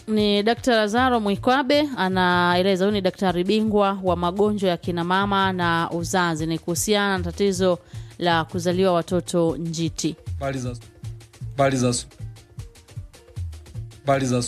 ni Dkt. Lazaro Mwikwabe anaeleza. Huyu ni daktari bingwa wa magonjwa ya kina mama na uzazi, ni kuhusiana na tatizo la kuzaliwa watoto njiti. Habari za habari za habari za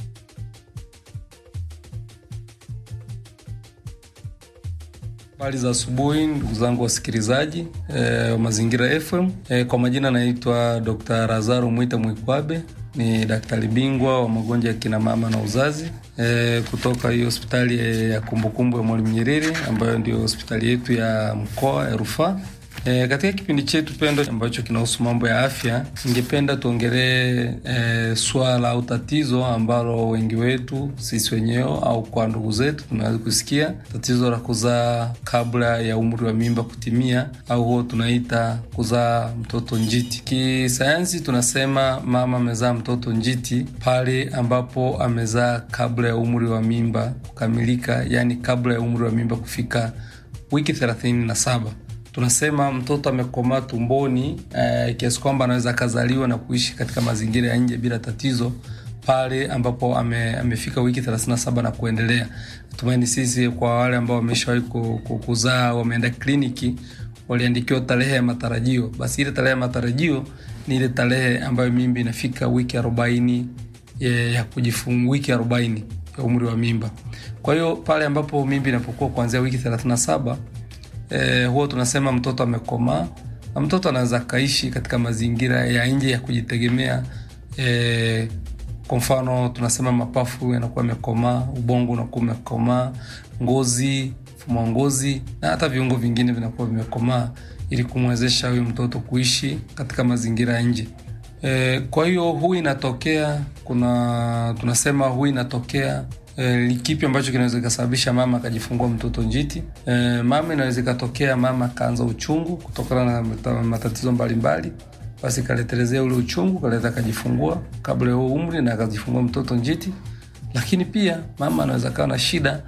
habari za asubuhi, ndugu zangu wasikilizaji e, wa Mazingira FM. E, kwa majina naitwa Dr. Lazaro Mwita Mwikwabe, ni daktari bingwa wa magonjwa ya kina mama na uzazi e, kutoka hiyo hospitali ya kumbukumbu ya Mwalimu Nyerere ambayo ndio hospitali yetu ya mkoa ya rufaa. E, katika kipindi chetu pendo ambacho kinahusu mambo ya afya, ningependa tuongelee e, swala au tatizo ambalo wengi wetu sisi wenyewe au kwa ndugu zetu tunaweza kusikia, tatizo la kuzaa kabla ya umri wa mimba kutimia, au huo tunaita kuzaa mtoto njiti. Kisayansi tunasema mama amezaa mtoto njiti pale ambapo amezaa kabla ya umri wa mimba kukamilika, yani kabla ya umri wa mimba kufika wiki thelathini na saba tunasema mtoto amekomaa tumboni eh, kiasi kwamba anaweza akazaliwa na kuishi katika mazingira ya nje bila tatizo pale ambapo ame, amefika wiki 37 na kuendelea. Tumaini sisi kwa wale ambao wameshawahi kuzaa wameenda kliniki waliandikiwa tarehe ya matarajio, basi ile tarehe ya matarajio ni ile tarehe ambayo mimba inafika wiki 40 ya, ya kujifungua, wiki 40 ya umri wa mimba. Kwa hiyo pale ambapo mimba inapokuwa kuanzia wiki 37 Eh, huo tunasema mtoto amekomaa na mtoto anaweza kaishi katika mazingira ya nje ya kujitegemea. Eh, kwa mfano tunasema mapafu yanakuwa yamekomaa, ubongo unakuwa umekomaa, ngozi, mfumo wa ngozi na hata viungo vingine vinakuwa vimekomaa ili kumwezesha huyu mtoto kuishi katika mazingira ya nje. Eh, kwa hiyo huu inatokea kuna tunasema huu inatokea E, kipi ambacho kinaweza kikasababisha mama akajifungua mtoto njiti? E, mama inaweza ikatokea mama akaanza uchungu kutokana na matatizo mbalimbali, basi kaletelezea ule uchungu kaleta akajifungua kabla ya huo umri na akajifungua mtoto njiti. Lakini pia mama anaweza kawa na shida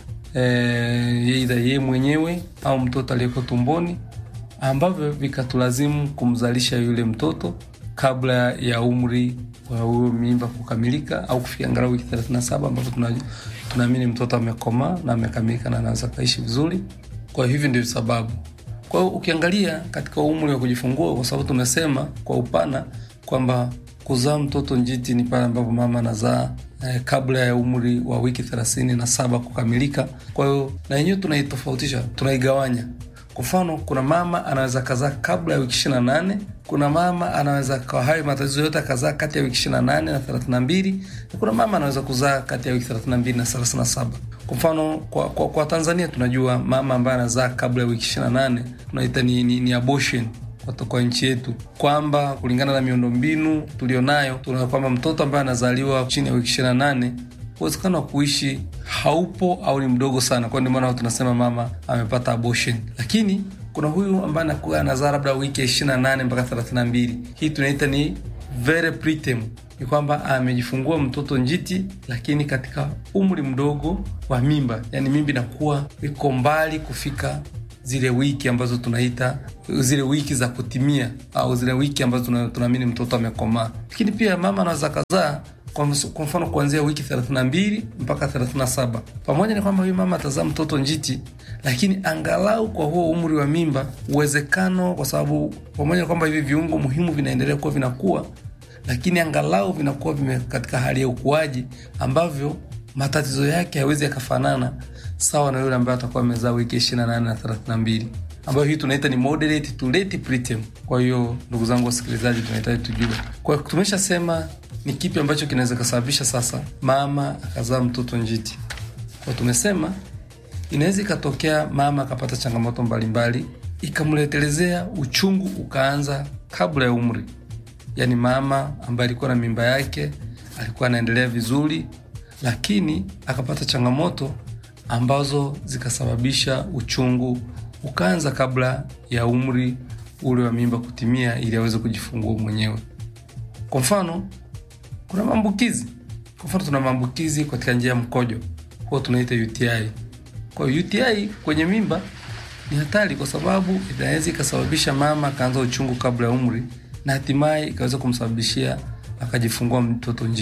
eidha yeye mwenyewe au mtoto aliyeko tumboni, ambavyo vikatulazimu kumzalisha yule mtoto kabla ya umri wa huyo mimba kukamilika au kufikia angalau wiki 37 ambapo tunaamini mtoto amekomaa na amekamilika na anaweza kaishi vizuri. Kwa hivi ndio sababu. Kwa hiyo ukiangalia katika umri wa kujifungua, kwa sababu tumesema kwa upana kwamba kuzaa mtoto njiti ni pale ambapo mama anazaa eh, kabla ya umri wa wiki thelathini na saba kukamilika. Kwa hiyo na yenyewe tunaitofautisha, tunaigawanya kwa mfano kuna mama anaweza kazaa kabla ya wiki ishirini na nane kuna mama anaweza kwa hayo matatizo yote akazaa kati ya wiki ishirini na nane na thelathini na mbili na kuna mama anaweza kuzaa kati ya wiki thelathini na mbili na thelathini na saba Kwa mfano kwa, kwa, kwa Tanzania tunajua mama ambaye anazaa kabla ya wiki ishirini na nane tunaita ni, ni, ni abortion kwa nchi yetu, kwamba kulingana na miundombinu tulionayo tuna kwamba mtoto ambaye anazaliwa chini ya wiki ishirini na nane uwezekano wa kuishi haupo au ni mdogo sana. Kwa ndio maana tunasema mama amepata abortion. Lakini kuna huyu ambaye anakuwa anazaa labda wiki ya ishirini na nane mpaka thelathini na mbili hii tunaita ni very preterm, ni kwamba amejifungua mtoto njiti, lakini katika umri mdogo wa mimba, yani mimba inakuwa iko mbali kufika zile wiki ambazo tunaita zile wiki za kutimia au zile wiki ambazo tunaamini mtoto amekomaa. Lakini pia mama anaweza kazaa kwa mfano kuanzia wiki 32 mpaka 37. Pamoja na kwamba huyu mama atazaa mtoto njiti, lakini angalau kwa huo umri wa mimba, uwezekano kwa sababu pamoja na kwamba hivi viungo muhimu vinaendelea kuwa vinakuwa, lakini angalau vinakuwa vime katika hali ya ukuaji ambavyo matatizo yake hayawezi yakafanana sawa na yule ambaye atakuwa amezaa wiki 28 na 32 ambayo hii tunaita ni moderate to late preterm. Kwa hiyo ndugu zangu wasikilizaji, tunahitaji tujue, kwa tumeshasema ni kipi ambacho kinaweza kasababisha sasa mama akazaa mtoto njiti. Kwa tumesema inaweza ikatokea mama akapata changamoto mbalimbali ikamletelezea uchungu ukaanza kabla ya umri, yaani mama ambaye alikuwa na mimba yake alikuwa anaendelea vizuri, lakini akapata changamoto ambazo zikasababisha uchungu ukaanza kabla ya umri ule wa mimba kutimia, ili aweze kujifungua mwenyewe. Kwa mfano kuna maambukizi. Kwa mfano tuna maambukizi katika njia ya mkojo, huwa tunaita UTI. Kwa hiyo UTI kwenye mimba ni hatari, kwa sababu inaweza ikasababisha mama akaanza uchungu kabla ya umri na hatimaye ikaweza kumsababishia akajifungua mtoto njiti.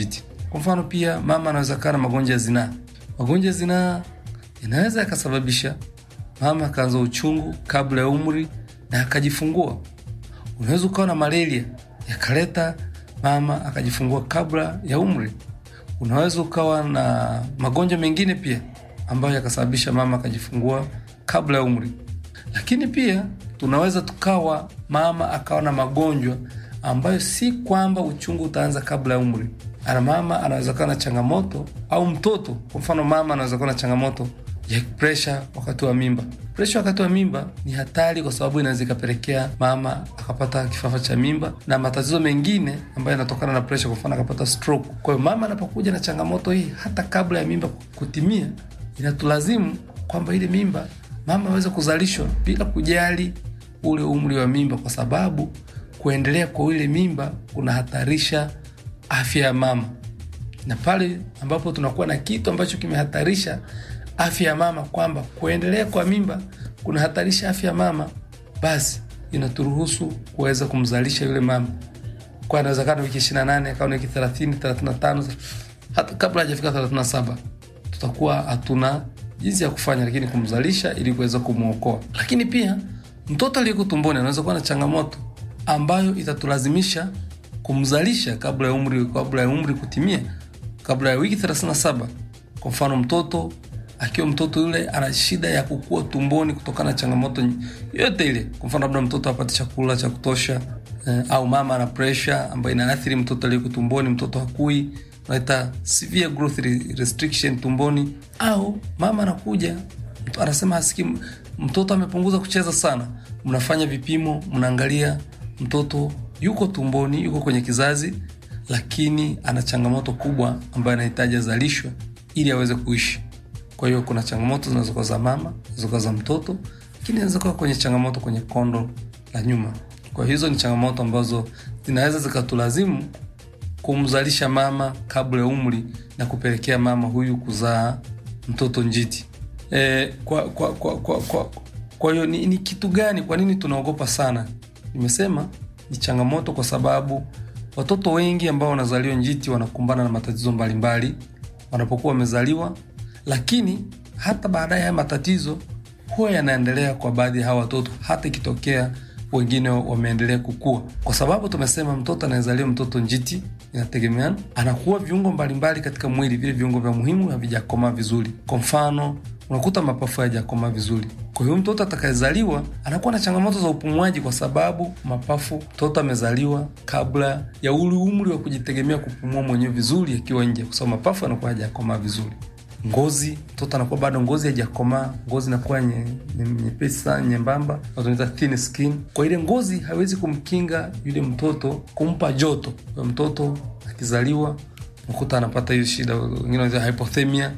Kwa mfano, pia mama anaweza kaa na magonjwa ya zinaa. Magonjwa ya zinaa yanaweza yakasababisha mama akaanza uchungu kabla ya umri na akajifungua. Unaweza ukawa na malaria yakaleta mama akajifungua kabla ya umri. Unaweza ukawa na magonjwa mengine pia ambayo yakasababisha mama akajifungua kabla ya umri. Lakini pia tunaweza tukawa mama akawa na magonjwa ambayo si kwamba uchungu utaanza kabla ya umri. Ana mama anaweza kuwa na changamoto au mtoto, kwa mfano mama anaweza kuwa na changamoto ya presha wakati wa mimba. Presha wakati wa mimba ni hatari, kwa sababu inaweza ikapelekea mama akapata kifafa cha mimba na matatizo mengine ambayo yanatokana na presha, kwa mfano akapata stroke. Kwa hiyo mama anapokuja na changamoto hii hata kabla ya mimba kutimia, inatulazimu kwamba ile mimba mama aweze kuzalishwa bila kujali ule umri wa mimba, kwa sababu kuendelea kwa ile mimba kunahatarisha afya ya mama, na pale ambapo tunakuwa na kitu ambacho kimehatarisha afya ya mama, kwamba kuendelea kwa mimba kunahatarisha afya ya mama, basi inaturuhusu kuweza kumzalisha yule mama kwa inawezekana wiki ishirini na nane akawa wiki thelathini thelathini na tano hata kabla hajafika thelathini na saba tutakuwa hatuna jinsi ya kufanya, lakini kumzalisha ili kuweza kumwokoa. Lakini pia mtoto aliyeko tumboni anaweza kuwa na changamoto ambayo itatulazimisha kumzalisha kabla ya umri kabla ya umri kutimia, kabla ya wiki 37. Kwa mfano mtoto akiwa mtoto yule ana shida ya kukua tumboni kutokana na changamoto yote ile. Kwa mfano labda mtoto hapati chakula cha kutosha eh, au mama ana pressure ambayo inaathiri mtoto aliyeko tumboni, mtoto hakui naita severe growth restriction tumboni, au mama anakuja anasema hasikii, mtoto amepunguza kucheza sana. Mnafanya vipimo, mnaangalia mtoto yuko tumboni, yuko kwenye kizazi, lakini ana changamoto kubwa ambayo anahitaji azalishwe ili aweze kuishi. Kwa hiyo kuna changamoto zinazokuwa za mama, zinazokuwa za mtoto, lakini zinaweza kuwa kwenye changamoto kwenye kondo la nyuma. Kwa hiyo hizo ni changamoto ambazo zinaweza zikatulazimu kumzalisha mama kabla ya umri na kupelekea mama huyu kuzaa mtoto njiti. E, kwa kwa kwa kwa kwa, kwa hiyo ni, ni kitu gani? Kwa nini tunaogopa sana? Nimesema ni changamoto kwa sababu watoto wengi ambao wanazaliwa njiti wanakumbana na matatizo mbalimbali wanapokuwa wamezaliwa, lakini hata baadaye haya matatizo huwa yanaendelea kwa baadhi ya hawa watoto, hata ikitokea wengine wameendelea kukua, kwa sababu tumesema mtoto anayezaliwa mtoto njiti inategemeana, anakuwa viungo mbalimbali katika mwili, vile viungo vya muhimu havijakomaa vizuri. Kwa mfano, unakuta mapafu hayajakomaa vizuri. Kwa hiyo mtoto atakayezaliwa anakuwa na changamoto za upumuaji, kwa sababu mapafu, mtoto amezaliwa kabla ya ule umri wa kujitegemea kupumua mwenyewe vizuri akiwa nje, kwa sababu mapafu yanakuwa hayajakomaa vizuri. Ngozi, mtoto anakuwa bado ngozi haijakomaa, ngozi inakuwa nyepesi sana, nyembamba, tunaita thin skin. Kwa ile ngozi hawezi kumkinga yule mtoto, kumpa joto. Kwa mtoto akizaliwa unakuta anapata hiyo shida, wengine wanaita hypothermia,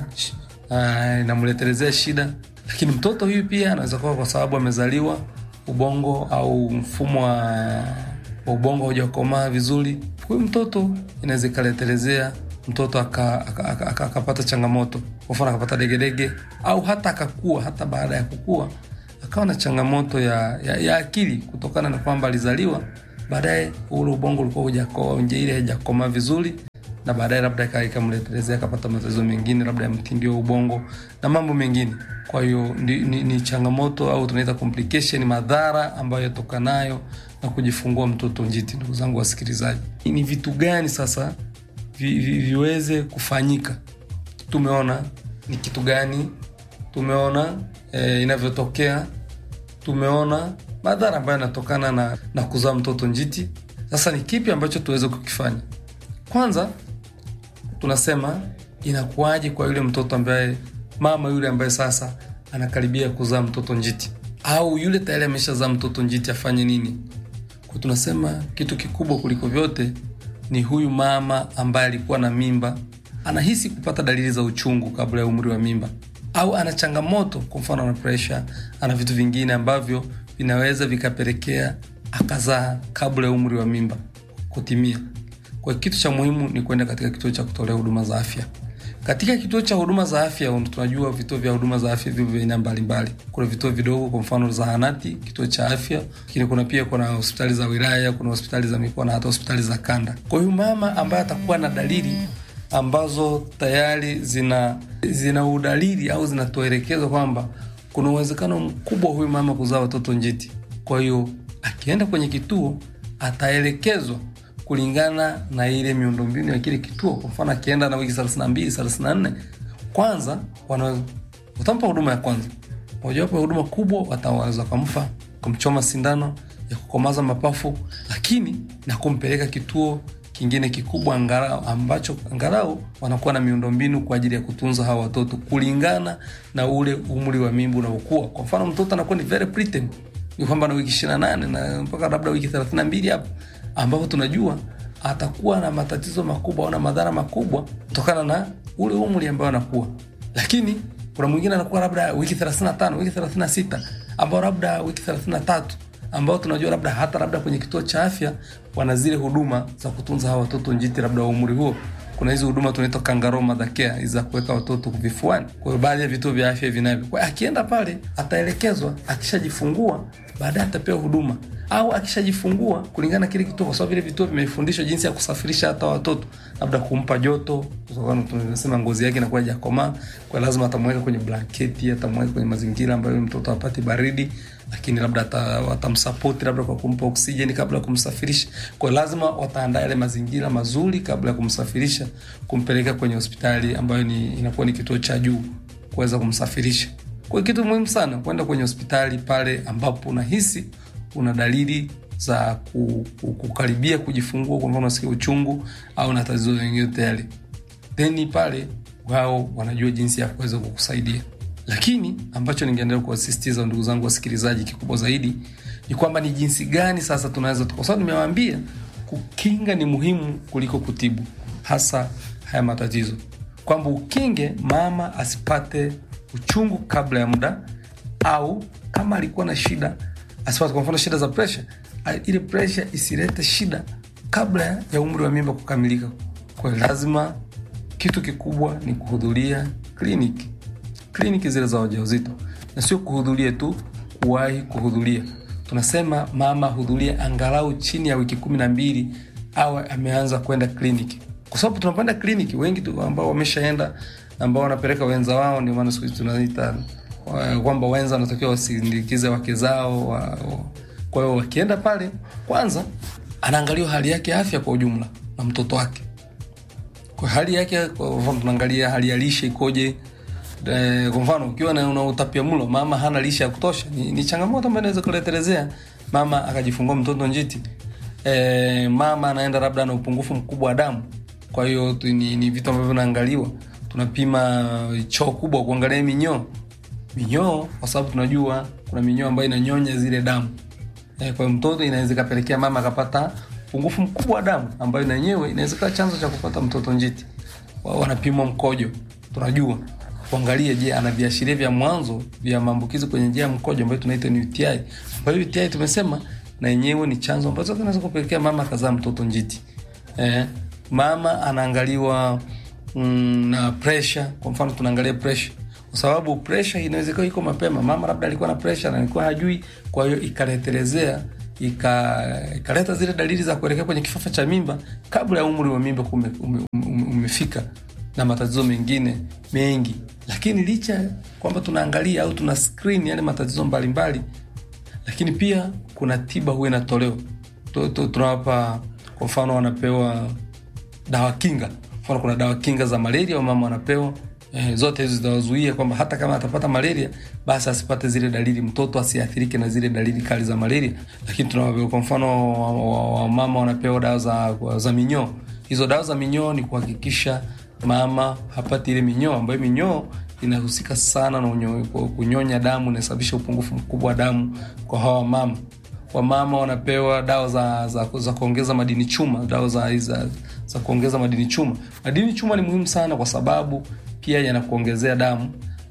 inamletelezea shida. Lakini mtoto huyu pia anaweza kuwa kwa sababu amezaliwa ubongo au mfumo wa ubongo haujakomaa vizuri, huyu mtoto inaweza ikaletelezea mtoto akapata aka, aka, aka, aka changamoto, kwa mfano akapata degedege au hata akakua, hata baada ya kukua akawa na changamoto ya, ya, ya akili kutokana na kwamba alizaliwa baadaye ule ubongo ulikuwa hujakoa, nje ile haijakomaa vizuri, na baadaye labda ikamletelezea akapata matatizo mengine labda ya mtindio wa ubongo na mambo mengine. Kwa hiyo ni, ni, ni changamoto au tunaita complication, madhara ambayo yatokanayo na kujifungua mtoto njiti. Ndugu zangu wasikilizaji, ni vitu gani sasa vi, vi, viweze kufanyika? Tumeona ni kitu gani, tumeona e, inavyotokea, tumeona madhara ambayo yanatokana na, na kuzaa mtoto njiti. Sasa ni kipi ambacho tuweze kukifanya? Kwanza tunasema inakuwaje kwa yule mtoto ambaye mama yule ambaye sasa anakaribia kuzaa mtoto njiti au yule tayari ameshazaa mtoto njiti afanye nini? Kwa tunasema kitu kikubwa kuliko vyote ni huyu mama ambaye alikuwa na mimba, anahisi kupata dalili za uchungu kabla ya umri wa mimba, au ana changamoto, kwa mfano ana presha, ana vitu vingine ambavyo vinaweza vikapelekea akazaa kabla ya umri wa mimba kutimia. Kwa kitu cha muhimu ni kwenda katika kituo cha kutolea huduma za afya. Katika kituo cha huduma za afya, tunajua vituo vya huduma za afya vivyo vya aina mbalimbali. Kuna vituo vidogo, kwa mfano zahanati, kituo cha afya, lakini kuna pia kuna hospitali za wilaya, kuna hospitali za mikoa na hata hospitali za kanda. Kwa hiyo mama ambaye atakuwa na dalili ambazo tayari zina zina udalili au zinatuelekeza kwamba kuna uwezekano mkubwa huyu mama kuzaa watoto njiti. Kwa hiyo akienda kwenye kituo ataelekezwa kulingana na ile miundombinu ya kile kituo. Kwa mfano akienda na wiki thelathini na mbili thelathini na nne kwanza wanaweza watampa huduma ya kwanza, mojawapo ya huduma kubwa wataweza kumfa kumchoma sindano ya kukomaza mapafu, lakini na kumpeleka kituo kingine kikubwa angalau ambacho angalau wanakuwa na miundombinu kwa ajili ya kutunza hawa watoto kulingana na ule umri wa mimba unaokua. Kwa mfano mtoto anakuwa ni very preterm, ni kwamba na wiki ishirini na nane na mpaka labda wiki thelathini na mbili hapo ambapo tunajua atakuwa na matatizo makubwa au na madhara makubwa kutokana na ule umri ambao anakuwa. Lakini kuna mwingine anakuwa labda wiki thelathini na tano wiki thelathini na sita ambao labda wiki thelathini na tatu ambao tunajua labda hata labda kwenye kituo cha afya wana zile huduma za kutunza hawa watoto njiti labda wa umri huo. Kuna hizi huduma tunaitwa kangaroo mother care hizi za kuweka watoto vifuani. Kwa hiyo baadhi ya vituo vya afya vinavyo. Kwa hiyo akienda pale ataelekezwa, akishajifungua baadaye atapewa huduma au akishajifungua kulingana na kile kituo, kwa sababu vile vituo vimefundishwa jinsi ya kusafirisha hata watoto, labda kumpa joto, tunasema ngozi yake inakuwa hajakomaa, kwa lazima atamweka kwenye blanketi, atamweka kwenye mazingira ambayo mtoto apati baridi, lakini labda watamsapoti labda kwa kumpa oksijeni kabla ya kumsafirisha. Kwa lazima wataandaa yale mazingira mazuri kabla ya kumsafirisha, kumpeleka kwenye hospitali ambayo ni inakuwa ni kituo cha juu kuweza kumsafirisha. Kwa kitu muhimu sana kwenda kwenye hospitali pale ambapo unahisi una dalili za kukaribia kujifungua, kwa mfano unasikia uchungu au na tatizo lingine tayari, then pale wao wanajua jinsi ya kuweza kukusaidia. Lakini ambacho ningeendelea kuwasisitiza ndugu zangu wasikilizaji, kikubwa zaidi ni kwamba ni jinsi gani sasa tunaweza, kwa sababu nimewaambia kukinga ni muhimu kuliko kutibu, hasa haya matatizo, kwamba ukinge mama asipate uchungu kabla ya muda, au kama alikuwa na shida asipate kwa mfano shida za presha, ile presha isilete shida kabla ya umri wa mimba kukamilika. Kwa hiyo lazima, kitu kikubwa ni kuhudhuria kliniki, kliniki zile za ujauzito, na sio kuhudhuria tu, kuwahi kuhudhuria. Tunasema mama hudhuria angalau chini ya wiki kumi na mbili awe ameanza kwenda kliniki, kwa sababu tunapoenda kliniki wengi tu ambao wameshaenda, ambao wanapeleka wenza wao, ndio maana siku hizi tunaita kwamba wenza wanatakiwa wasindikize wake zao wa, wa. Kwa hiyo wakienda pale, kwanza anaangaliwa hali yake ya afya kwa ujumla na mtoto wake, kwa hali yake. Kwa mfano tunaangalia hali ya lishe ikoje. E, kwa mfano ukiwa na una utapiamlo, mama hana lishe ya kutosha, ni, ni changamoto ambayo inaweza kuletelezea mama akajifungua mtoto njiti. E, mama anaenda labda na upungufu mkubwa wa damu, kwa hiyo ni, ni vitu ambavyo vinaangaliwa. Tunapima choo kubwa kuangalia minyoo minyoo kwa sababu tunajua kuna minyoo ambayo inanyonya zile damu e, kwa mtoto inaweza ikapelekea mama akapata upungufu mkubwa wa damu ambayo na yenyewe inaweza kuwa chanzo cha kupata mtoto njiti. Wanapimwa mkojo, tunajua kuangalia, je, ana viashiria vya mwanzo vya maambukizi kwenye njia ya mkojo ambayo tunaita ni UTI, ambayo UTI tumesema na yenyewe ni chanzo ambacho kinaweza kupelekea mama akazaa mtoto njiti. E, mama anaangaliwa mm, na pressure. Kwa mfano tunaangalia pressure kwa sababu presha inaweza kuwa iko mapema. Mama labda alikuwa na presha na alikuwa hajui, kwa hiyo ikaletelezea ikaleta ika zile dalili za kuelekea kwenye kifafa cha mimba kabla ya umri wa mimba ume, ume, ume, umefika na matatizo mengine mengi. Lakini licha kwamba tunaangalia au tuna screen yale matatizo mbalimbali mbali, lakini pia kuna tiba huwa inatolewa. Tunawapa kwa mfano, wanapewa dawa kinga. Mfano kuna dawa kinga za malaria wamama wanapewa Eh, zote hizo zitawazuia kwamba hata kama atapata malaria basi asipate zile dalili, mtoto asiathirike na zile dalili kali za malaria. Lakini tuna kwa mfano wamama wanapewa dawa za, za minyoo. Hizo dawa za minyoo ni kuhakikisha mama hapati ile minyoo, ambayo minyoo inahusika sana na unyo, kunyonya damu, inasababisha upungufu mkubwa wa damu kwa hawa mama. Wamama wanapewa dawa za, za, za kuongeza madini chuma, dawa za, za, za kuongeza madini chuma. Madini chuma ni muhimu sana kwa sababu pia yanakuongezea damu